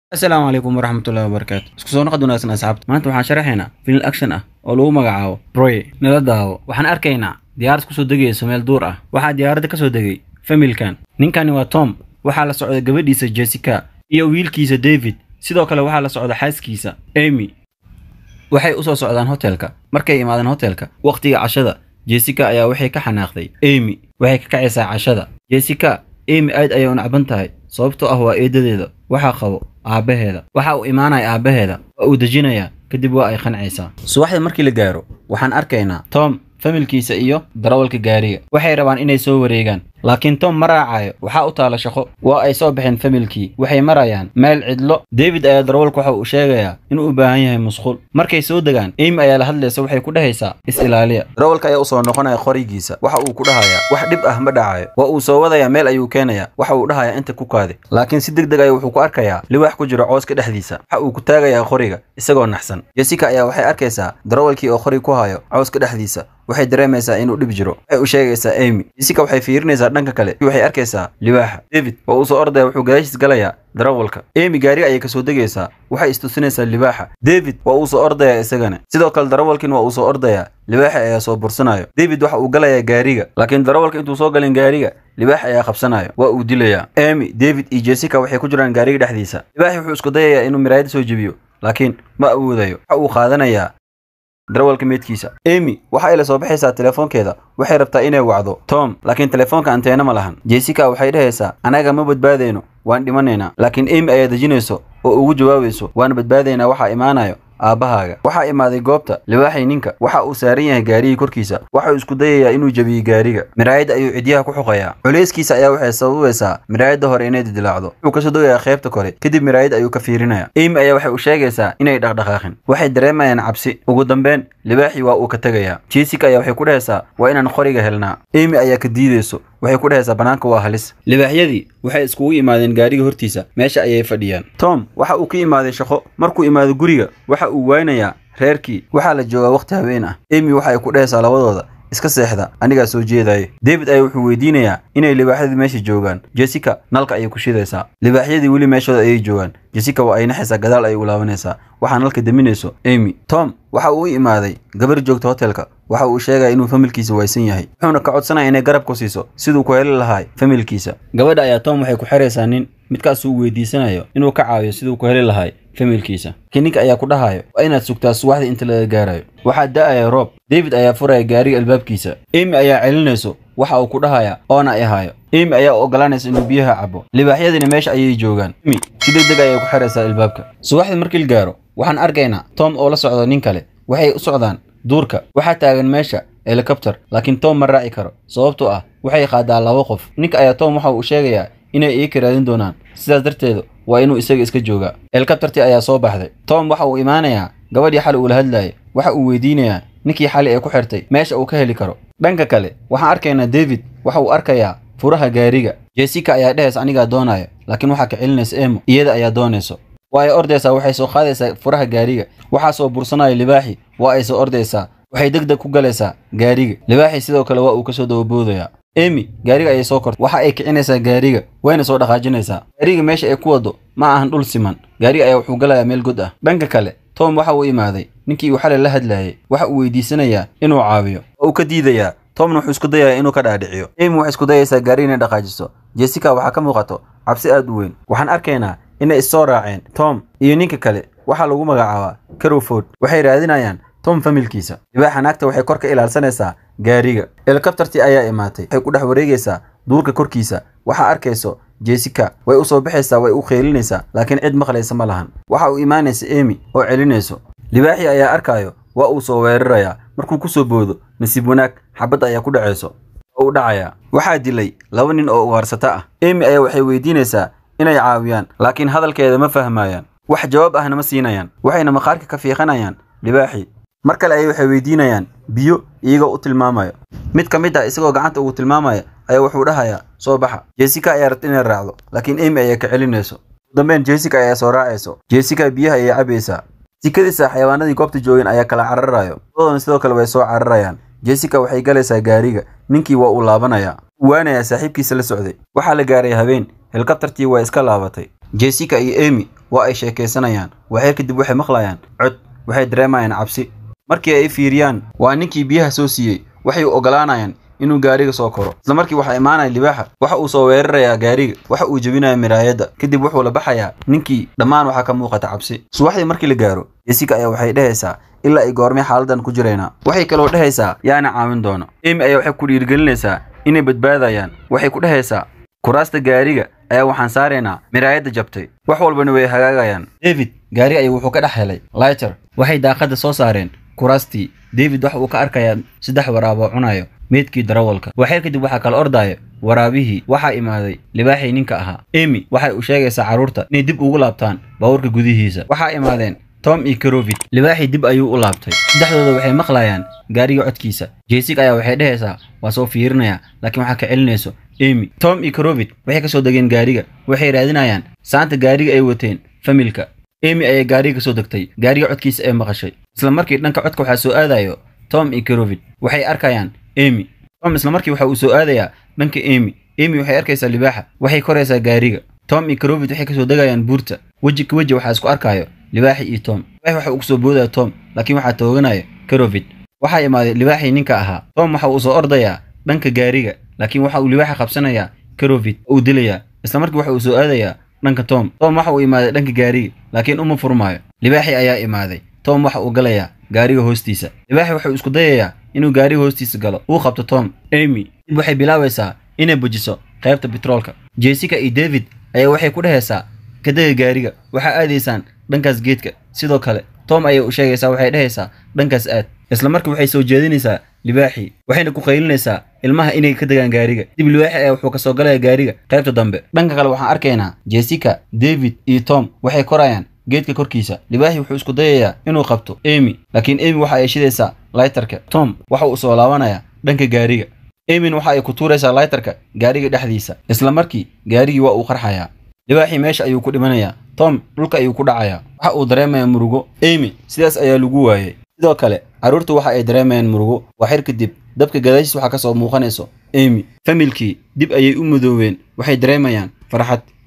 asalaamu calaykum waraxmatullahi wabarakaatu isku soo noqod wanaagsan asxaabta maanta waxaan sharaxaynaa film action ah oo lagu magacaabo broy nala daawo waxaan arkaynaa diyaarad kusoo degayso meel duur ah waxaa diyaaradda ka soo degay familkan ninkani waa tom waxaa la socda gabadhiisa jessica iyo wiilkiisa david sidoo kale waxaa la socda xaaskiisa amy waxay u soo socdaan hotelka markay imaadeen hotelka wakhtiga cashada jessica ayaa waxay ka xanaaqday amy waxay ka kacaysaa cashada jessica amy aad ayay u nacban tahay sababtoo ah waa eedadeeda waxaa qabo aabbaheeda waxa uu imaanaya aabbaheeda waa uu dejinayaa kadib waa ay qancaysaa subaxda markii la gaaro waxaan arkaynaa tom familkiisa iyo darawalka gaariga waxay rabaan inay soo wareegaan laakiin tom ma raacayo waxaa u taala shaqo waa ay soo baxeen familkii waxay marayaan meel cidlo david ayaa darawalka waxa uu sheegayaa inuu u baahan yahay musquul markay soo degaan amy ayaa la hadlaysa waxay ku dhahaysaa is-ilaaliya darawalka ayaa usoo noqonaya qorigiisa waxa uu ku dhahayaa wax dhib ah ma dhacayo waa uu soo wadayaa meel ayuu keenayaa waxa uu dhahayaa inta ku kaade laakiin si deg deg aya wuxuu ku arkayaa liwaax ku jiro cooska dhexdiisa waxa uu ku taagayaa qoriga isagoo naxsan jessica ayaa waxay arkaysaa darawalkii oo qori ku hayo cooska dhexdiisa waxay dareemaysaa inuu dhib jiro waxay u sheegaysaa amy jessica waxay fiirinaysaa dhanka kale waxay arkaysaa libaaxa david waa uu soo ordaya wuxuu gadaashiis galayaa darawalka amy gaari ayay kasoo degaysaa waxay istusinaysaa libaaxa david waa uu soo ordaya isagana sidoo kale darawalkin waa uu soo ordayaa libaaxa ayaa soo bursanayo david waxa uu galayaa gaariga laakiin darawalka intuu soo galin gaariga libaax ayaa qabsanayo waa uu dilayaa amy david iyo jessica waxay ku jiraan gaariga dhexdiisa libaaxi wuxuu isku dayayaa inuu miraayada soo jebiyo laakiin ma awoodayo waxa uu qaadanayaa darawalka meydkiisa amy waxa ay la soo baxaysaa telefoonkeeda waxay rabtaa inay wacdo tom laakiin telefoonka anteena ma lahan jessica waxay dhahaysaa anaga ma badbaadayno waan dhimanaynaa laakiin amy ayaa dejinayso oo ugu jawaabayso waan badbaadaynaa waxaa imaanayo aabbahaaga waxaa imaaday goobta libaaxay ninka waxa uu saaran yahay gaarigii korkiisa waxauu isku dayayaa inuu jebiyo gaariga miraayadda ayuu cidyaha ku xoqayaa culayskiisa ayaa waxay sababaysaa miraayadda hore inay didilaacdo wuxuu kasoo dogayaa qaybta kore kadib miraayad ayuu ka fiirinaya amy ayaa waxay u sheegaysaa inay dhaqdhaqaaqin waxay dareemayaan cabsi ugu dambeyn libaaxii waa uu ka tegayaa jessica ayaa waxay ku dhahaysaa waa inaan qoriga helnaa amy ayaa ka diidayso waxay ku dhahaysaa bannaanka waa halis libaaxyadii waxay iskugu imaadeen gaariga hortiisa meesha ayay fadhiyaan tom waxa uu ka imaaday shaqo markuu imaado guriga waxa uu waynayaa reerkii waxaa la joogaa wakhti habeen ah amy waxa ay ku dhahaysaa labadooda iska seexda anigaa soo jeedaya david ayaa wuxuu weydiinayaa inay libaaxyadii meesha joogaan jessica nalka ayay ku shidaysaa libaaxyadii weli meeshooda ayay joogaan jessica waa ay naxaysaa gadaal ayay u laabanaysaa waxaa nalka daminayso amy tom waxa uu u imaaday gabar joogta hotelka waxa uu sheegaya inuu familkiisa waysan yahay wuxuuna ka codsanaya inay garab ku siiso siduu ku heli lahaa familkiisa gabadha ayaa tom waxay ku xiraysaa nin midkaasuu weydiisanayo inuu ka caawiyo siduu ku heli lahay familkiisa laakiin ninka ayaa ku dhahayo waa inaad sugtaa subaxda inta laga gaarayo waxaa da'aya roob david ayaa furaya gaariga albaabkiisa amy ayaa celinayso waxa uu ku dhahaya oona ay hayo amy ayaa u ogolaanaysa inuu biyaha cabo libaaxyadina meesha ayay joogaan amy si deg deg ayay ku xiraysaa albaabka subaxdii markii la gaaro waxaan arkaynaa tom oo la socdo nin kale waxay u socdaan duurka waxaa taagan meesha helikobter laakiin tom ma raaci karo sababtoo ah waxay qaadaa laba qof ninka ayaa tom waxa uu sheegayaa inay iika raadin doonaan sidaas darteeda waa inuu isaga iska joogaa helikobtertii ayaa soo baxday tom waxa uu imaanayaa gabadhii xali uula hadlayay waxa uu weydiinayaa ninkii xali ee ku xirtay meesha uu ka heli karo dhanka kale waxaan arkaynaa david waxa uu arkayaa furaha gaariga jessica ayaa dhehaysa anigaa doonaya laakiin waxaa ka celinaysa emo iyada ayaa doonayso waa ay ordaysaa waxay soo qaadaysaa furaha gaariga waxaa soo bursanaya libaaxi waa ay soo ordaysaa waxay deg deg ku galaysaa gaariga libaaxi sidoo kale waa uu kasoo dababoodayaa emy gaariga ayay soo kortay waxa ay kicinaysaa gaariga wayna soo dhaqaajinaysaa gaariga meesha ay ku wado ma ahan dhul siman gaariga ayaa wuxuu galayaa meel god ah dhanka kale tom waxa uu imaaday ninkii uu xalay la hadlayay waxa uu weydiisanayaa inuu caawiyo waa uu ka diidayaa tomna wuxuu isku dayayaa inuu ka dhaadhiciyo emy waxay isku dayaysaa gaariga inay dhaqaajiso jessica waxaa ka muuqato cabsi aad u weyn waxaan arkaynaa inay issoo raaceen tom iyo ninka kale waxaa lagu magacaabaa carowford waxay raadinayaan tom familkiisa libaaxa naagta waxay kor ka ilaalsanaysaa gaariga helikobtertii ayaa imaatay waxay ku dhex wareegaysaa duurka korkiisa waxaa arkayso jessica way u soo baxaysaa way u qeelinaysaa laakiin cid maqlaysa ma lahan waxa uu imaanaysa emy oo celinayso libaaxii ayaa arkaayo waa uu soo weerarayaa markuu ku soo boodo nasiib wanaag xabad ayaa ku dhacayso oo u dhacayaa waxaa dilay laba nin oo ugaarsata ah emy ayaa waxay weydiinaysaa inay caawiyaan laakiin hadalkeeda ma fahmayaan wax jawaab ahna ma siinayaan waxayna maqaarka ka fiiqanayaan libaaxii mar kale ayay waxay weydiinayaan biyo iyagoo u tilmaamayo mid ka mid ah isagoo gacanta ugu tilmaamaya ayaa wuxuu dhahayaa soo baxa jessica ayaa rabta inay raacdo laakiin emy ayaa ka celinayso ugu dambeyn jessica ayaa soo raacayso jessica biyaha ayay cabaysaa sikadiisa xayawaanadii goobta joogeen ayaa kala cararayo labadoona sidoo kale way soo cararayaan jessica waxay galaysaa gaariga ninkii waa uu laabanayaa uu waanayaa saaxiibkiisa la socday waxaa la gaaray habeen helikobtartii waa iska laabatay jessica iyo emy waa ay sheekaysanayaan waxyar kadib waxay maqlayaan cod waxay dareemayaan cabsi markii ay fiiriyaan waa ninkii biyaha soo siiyey waxay u ogolaanayaan inuu gaariga soo koro isla markii waxaa imaanaya libaaxa waxa uu soo weerarayaa gaariga waxa uu jebinaya miraayadda kadib wuxuu la baxayaa ninkii dhammaan waxaa ka muuqata cabsi subaxdii markii la gaaro jessica ayaa waxay dhehaysaa ilaa ay goormay xaaladan ku jiraynaa waxay kaloo dhehaysaa yaana caawin doono emy ayaa waxay ku dhiirigelinaysaa inay badbaadayaan waxay ku dhehaysaa kuraasta gaariga ayaa waxaan saaraynaa miraayadda jabtay wax walbana way hagaagayaan david gaari ayuu wuxuu ka dhex helay lighter waxay daaqadda soo saareen kuraastii david waxa uu ka arkayaa saddex waraab oo cunayo meydkii darawalka waxyar kadib waxaa kala ordaya waraabihii waxaa imaaday libaaxii ninka ahaa emy waxay u sheegaysaa carruurta inay dib ugu laabtaan baabuurka gudihiisa waxaa imaadeen tom iyo karovit libaaxii dib ayuu u laabtay saddexdooda waxay maqlayaan gaariga codkiisa jessica ayaa waxay dhehaysaa waa soo fiirinayaa laakiin waxaa ka celinayso emy tom iyo karovit waxay ka soo degeen gaariga waxay raadinayaan saanta gaariga ay wateen familka emy ayaa gaariga ka soo degtay gaariga codkiisa ee maqashay isla markii dhanka codka waxaa soo aadayo tom iyo karovit waxay arkayaan emy tom isla markii waxa uu soo aadayaa dhanka emy emy waxay arkaysaa libaaxa waxay koraysaa gaariga tom iyo karovit waxay kasoo degayaan buurta weji ka weji waxaa isku arkaayo libaaxi iyo tom libaaxi waxa uu kusoo boodaya tom laakiin waxaa tooganaya karovit waxaa imaaday libaaxii ninka ahaa tom waxa uu soo ordayaa dhanka gaariga laakiin waxa uu libaaxa qabsanayaa karovit oo uu dilayaa isla markii waxa uu soo aadayaa dhanka tom tom waxa uu imaaday dhanka gaariga laakiin uma furmaayo libaaxii ayaa imaaday tom waxa uu galayaa gaariga hoostiisa libaaxi wuxuu isku dayayaa inuu gaariga hoostiisa galo uu qabto tom emy dib waxay bilaabaysaa inay bujiso qaybta betroolka jessica iyo david ayaa waxay ku dhehaysaa kadega gaariga waxaa aadaysaan dhankaas geedka sidoo kale tom ayay u sheegaysaa waxay dhehaysaa dhankaas aad isla markii waxay soo jeedinaysaa libaaxii waxayna ku qaylinaysaa ilmaha inay ka degaan gaariga dib libaaxi ayaa wuxuu kasoo galaya gaariga qaybta dambe dhanka kale waxaan arkaynaa jessica david iyo tom waxay korayaan geedka korkiisa libaaxi wuxuu isku dayayaa inuu qabto emy laakiin emy waxa ay shidaysaa laytarka tom waxa uu soo laabanayaa dhanka gaariga emyn waxa ay ku tuuraysaa laytarka gaariga dhexdiisa isla markii gaarigii waa uu qarxayaa libaaxii meesha ayuu ku dhimanayaa tom dhulka ayuu ku dhacayaa waxa uu dareemayaa murugo emy sidaas ayaa lagu waayey sidoo kale carruurtu waxa ay dareemayaan murugo waxyar kadib dabka gadaashiis waxaa ka soo muuqanayso emy familkii dib ayay u mudooween waxay dareemayaan farxad